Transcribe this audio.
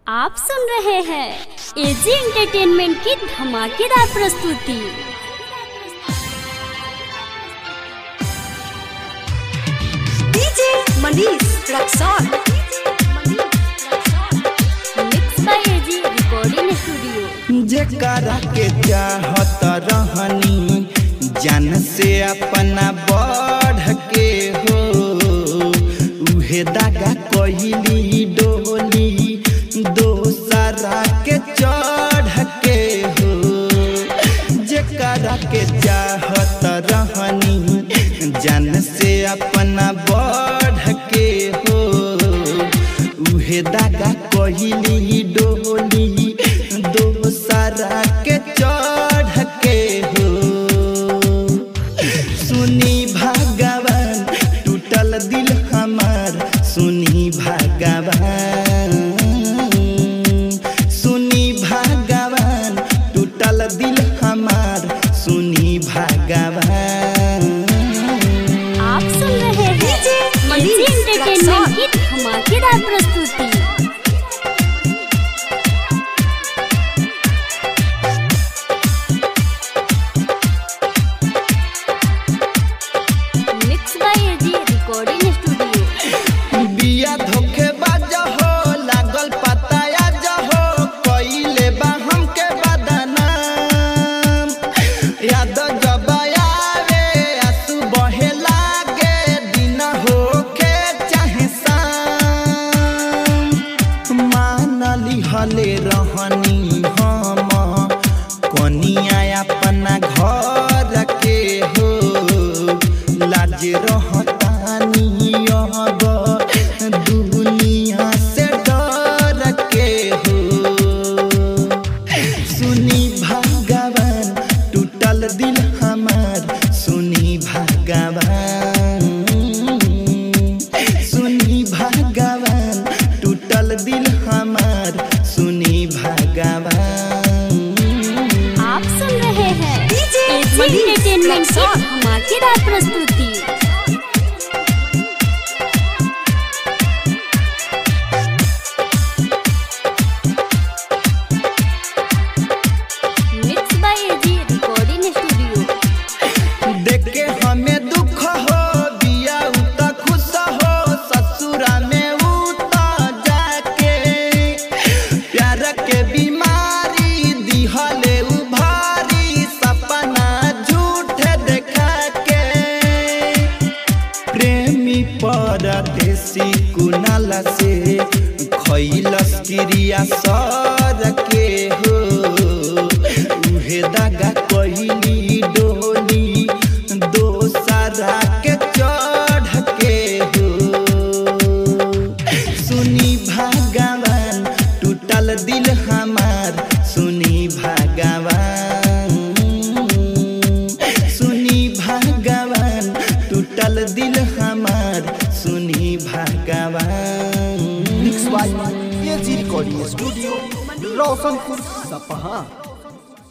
आप सुन रहे हैं एजी एंटरटेनमेंट की धमाकेदार प्रस्तुति DJ Manish Raxaul mix by AG recording studio जेकरा के चाहत रहनी जान से अपना बढ़ के हो उहे दागा कहली डोली दोसरा के चढ़ के हो जेकरा के चाहत रहनी जान से अपना बढ़ के हो उहे दागा कहली डोली दोसरा के चढ़ के हो सुनी भगवान टूटल दिल हमार सुनी भगवान सुनी भगवान टूटल दिल हमार सुनी भगवान आप सुन रहे हैं DJ AG Manish entertainment Raxaul. की धमाकेदार प्रस्तुति mix by AG recording studio बिया धोखे बाज हो लागल पता आज हो कइले बा हमके बदनाम याद जब आवे आंसू बहे लागे दिन होके चाहे शाम मानली हले रहनी हम कनिया अपना घर के हो लाज रहतानी अब दुनिया से डर के हो सुनी भगवान टूटल दिल हमार सुनी भगवान सुनी भगवान टूटल दिल हमार सुनी भगवान आप सुन रहे हैं डीजे एजी मनीष एंटरटेनमेंट की रक्सौल। धमाकेदार प्रस्तुति mix by AG recording studio देख के हमें दुख हो बिया उता खुश हो ससुरा में उता जाके प्यार के बीमारी दिहले उभारी सपना झूठ देखा के प्रेमी परदेसी कुनाल से खैलस क्रिया सर के हो उहे दागा कहली डोली दोसरा के चढ़ के हो सुनी भगवान टूटल दिल हमार सुनी भगवान सुनी भगवान टूटल दिल हमार सुनी भगवान mix by AG recording studio Roshanpur सपहा